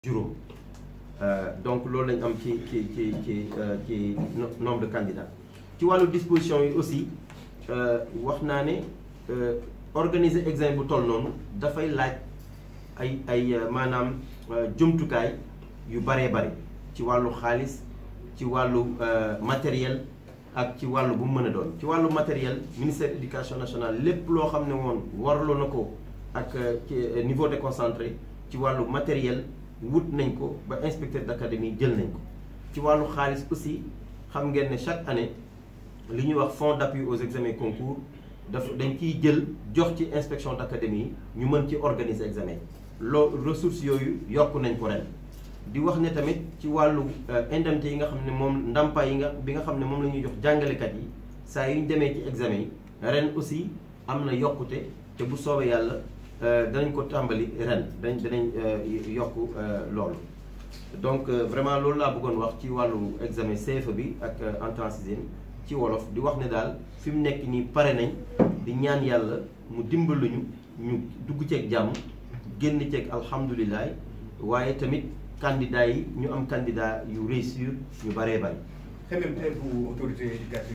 juróom donc loolu lañ am ci ci ci ci ci nombre de candidats ci wàllu disposition yi aussi wax naa ne organiser examen bu toll noonu dafay laaj ay ay maanaam jumtukaay yu baree bari ci wàllu xaalis ci wàllu matériel ak ci wàllu bu mu mën a doon ci wàllu matériel ministère éducation nationale lépp loo xam ne woon warloo na ko ak ci niveau déconcentré ci wàllu matériel wut nañ ko ba inspecteur d'académie jël nañ ko ci wàllu xaalis aussi xam ngeen ne chaque année li ñuy wax fonds d'appui aux examens concours daf dañ ciy jël jox ci inspection d'académie yi ñu mën ci organiser examen loo ressources yooyu yokk nañ ko ren di wax ne tamit ci wàllu indemnité yi nga xam ne moom ndàmpaay yi nga bi nga xam ne moom la ñuy jox jàngalekat yi saa yu ñu demee ci examen yi ren aussi am na yokkute te bu soobee yàlla danañ ko tàmbali ren dañ danañ yokk loolu donc vraiment loolu laa bëggoon wax ci wàllu examen CFE bi ak entrée en sixième ci wolof di wax ne daal fi mu nekk nii pare nañ di ñaan yàlla mu dimbaluñu ñu dugg ceeg jàmm génn ceeg alhamdulilah waaye tamit candidat yi ñu am candidat yu réussir ñu bëree bëri. xemem bu autorité éducative